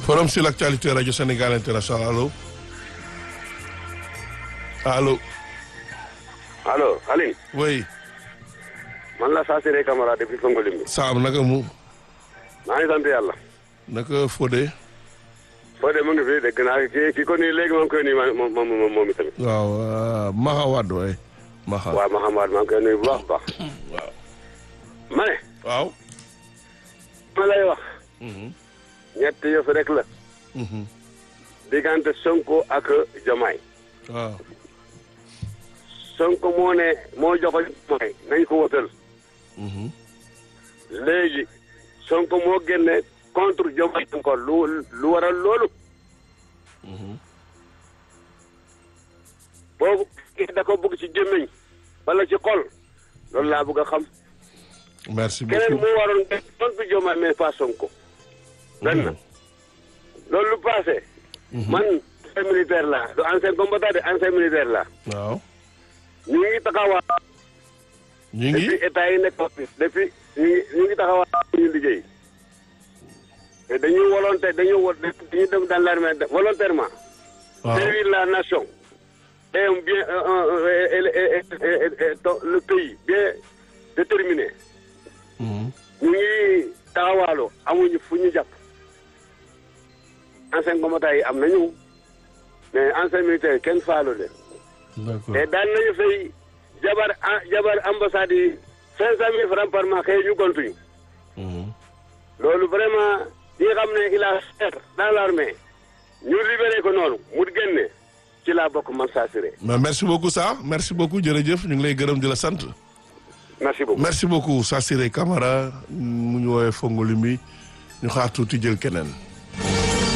forum sur l'actualité radio Sénégal international allo allo. allo Aline. oui. man la Sassiré Camara depuis Fongolimbi. Saam naka mu. maa ngi sant yàlla. naka Fodé. Fodé mu ngi fi dégg naa ki ki ko nii léegi maa ngi koy nuyu moom moom moom itamit. waaw Maxa Wade waay. Maxa waaw Mahamad maa ngi koy nuyu bu baax a baax. waaw. ma ne. waaw. ma lay wax. ñett yëf rek la. diggante Sonko ak Jomaay. waaw. Sonko moo ne moo joxoñ Jomaay nañ ko wotal. léegi Sonko moo génne contre Jomaay encore lu lu waral loolu. boobu da ko bëgg ci gémmiñ wala ci xol loolu laa bëgg a xam. merci keneen beaucoup. moo waroon def contre Jomaay mais pas Sonko. benn loolu lu passé. man ancien militaire la du ancien combattant de ancien militaire la waaw. ñu ngi taxawaa ñu ngi. depuis état yi nekk depuis ñu ngi ñu ngi taxawaa ñu liggéey te dañuy volonté dañuy wo dañuy dem dans l'armée volontairement waaw servir la nation et un bien un- un- et- et- et- et- et- et- le pays bien déterminé Mhm. ñu ngi taxawaaloo amuñu fu ñu jàpp ancien combattant yi am nañu mais ancien militaire kenn faalu leen d'accord te daan nañu fay jabar ah jabar ambassade yi cinq cent mille francs par mois xëy ñu gontuñu Mhm. loolu vraiment ñi nga xam ne il a servi dans l'armée ñu libéré ko noonu mu génne ci laa bokk man Sassiré mais merci beaucoup ça merci beaucoup jërëjëf ñu ngi lay gërëm di la sant. merci beaucoup merci beaucoup Sassiré Camara mu ñu woowee Fongolimbi ñu xaar tuuti jël keneen.